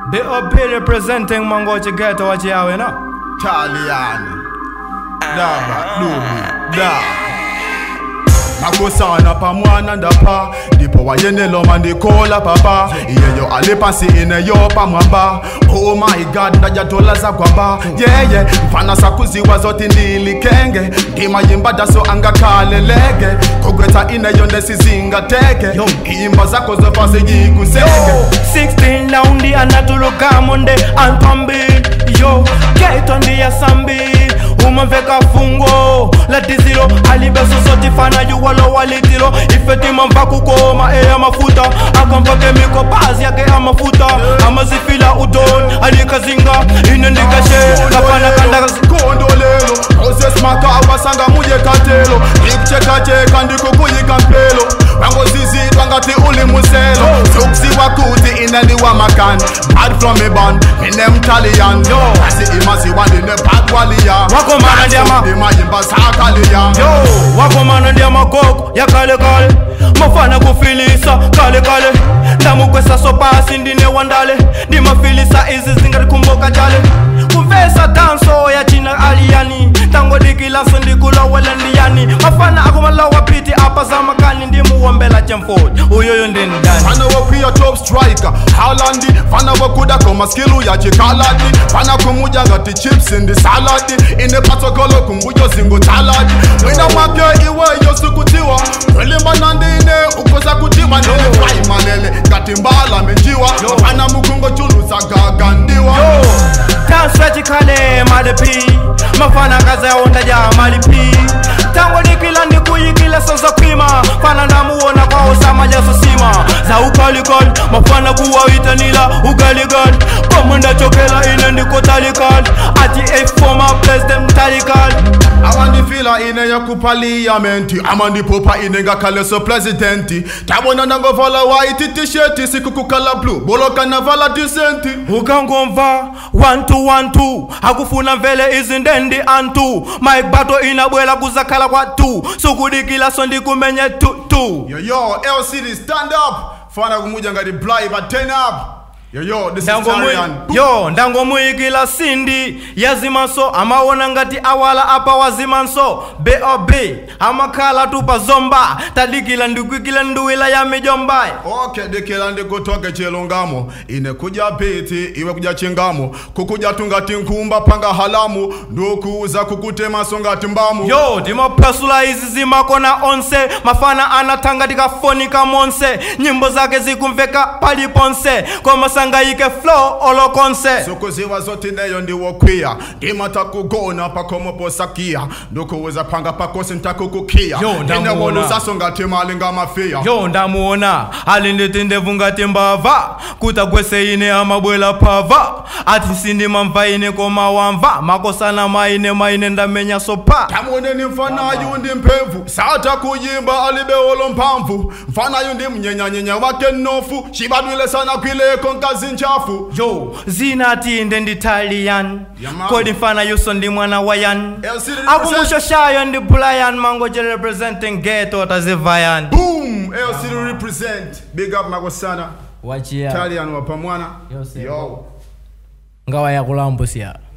B.O.B. representing Mangochi Ghetto wachiawe no Italian. Daba, lubi, da. makosana pamwana ndapa ndipo wayeneloma ndikola papa iyeyo ali pansi ineyo pamwamba oh my god ndajatola zakwamba yeye mfana sakuziwa zoti ndilikenge ndimayimba daso angakhaleleke kogwetha ineyo ndesizingateke iyimba zakho zofaseyikusenke 16 laundi anatulukamonde antwambi yo keito ndiya sambi umamveka fungo latizilo alibesosotifana yuwalo walitilo ifetimamva kukoma eya mafuta akampake mikopazi yake amafuta amazifila udon alikazinga inendikashe kapana kandakazi kondolelo osesimaka awasanga muye katelo ikuchekacheka ndikukuyika mpelo wangozizidwa ngati uli muselo sokuziwa kuti inendiwa makani bad from iban ine mtalian asi imaziwa ndine badwaliya Wakomana ndiama- ndimayimba sakaliya yo wakomana ndiya magogo ya kale kale mafana kufilisa kale kale ndamukwesa sopasi ndine wandale ndimafilisa izi zingatikumbuka jale kumvesa danso ya china aliyani tangodikilaso ndikulowela ndiyani mafana akumalawa piti apa zamakani ndimuwombela chemford uyoyo ndindani Fana wakwiya top striker Haalandi Fana wakuda koma skill ya chikaladi Fana kumuja ngati chips in the salad Ine protocol kumbuyo zingo taladi Mwina mwake iwe yosukutiwa Welimba nandine ukoza kutiwa Nile fly malele ngati mbala menjiwa Fana mukungo chulu zagagandiwa yo danswe chikhale malipi mafana kazaonda ja malipi tango dikila ndikuyikile sozokhwima fana ndamuwona kwawo samajasosima za ukalikali mafana kuwawitanila ukaligali komo ndachokela ine ndikotalikali ati efoma president talikali awandifila ine yakupaliyamenti amandipopa ine ngakhaleso presidenti tabona ndangovala white t-shirt sikukukhala blue boloka navala disenti ukangomva 1212 akufuna mvele izindendi antu mike bato inabwela kuzakhala kwatu sukudikila so ndikumenye tutu Yo, yo, LCD, stand up. Fana kumuja ngati Bly, but turn up. Yo, yo, this is Ndangomui- Tarian. yo ndangomuyikila sindi yazimanso amaona ngati awala apa wazimanso bob amakhala tupa zomba tadikila ndikwikile nduwila ya mijombayi Okay, dikila ndikutoke chilungamo ine kuja piti iwe kuja chingamo kukuja tungati nkumba panga halamu ndukuuza kukutemaso ngati mbamu yo timapasula izi zimakona onse mafana anatanga tikafonika monse nyimbo zake zikumveka paliponse komasangayike flow olokonse sokuziwa zoti neyo ndiwokwiya ndimata kugona pakomo posakiya ndukuuza panga pakosi ntakukukiya Yo, ndamuona. inewolusaso ngati mali ngamafiya yo ndamuona ali nditi ndevu ngati mbava kutagwese ine amabwela phava ati nsindimamva ine koma wamva makosana maine maine ndamenya sopa tamuoneni mfanayu ndi mphevu sata kuyimba alibewolo mphamvu mfanayu ndi mnyenyanyenya wake mnofu cibadwile sana kwileko nkazi nchafu yo zinati inde nditalian Yeah, man. kodi mfana yuso ndi mwana wa yan LC represent- akumbusho ndi brian mangoje representing geto tazivayan boom lc represent big up makosana wachia talian wapamwana Yo, sir. yo ngawa yakulambusia